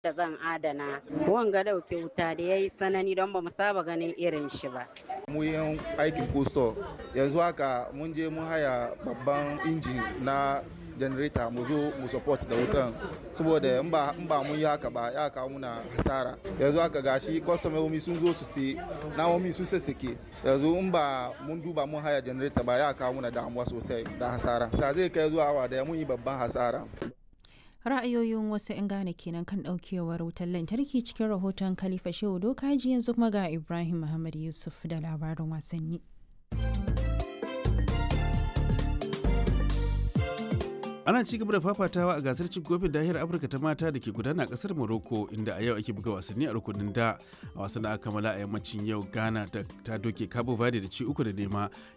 da zan adana wanga dauke wuta da ya yi sanani don ba mu saba ganin irin shi ba. mu yin aikin posto yanzu haka mun je mun haya babban inji na janareta mu zo mu support da wutan saboda in ba in ba mun yi haka ba ya kawo muna hasara yanzu haka gashi kwastomomi sun zo su sai namomi sun sassake yanzu in ba mun duba mun haya janareta ba ya kawo muna damuwa sosai da hasara ta zai kai zuwa awa da mun yi babban hasara ra'ayoyin wasu 'yan Ghana kenan kan daukewar wutar lantarki cikin rahoton Khalifa Shehu Dokaji yanzu kuma ga Ibrahim Muhammad Yusuf da labarin wasanni. ana ci gaba da fafatawa a gasar cin kofin dahiyar afirka ta mata da ke gudana a kasar morocco inda a yau ake buga wasanni a rukunin da a wasan da aka kammala a yammacin yau ghana ta doke cabo verde da ci uku da nema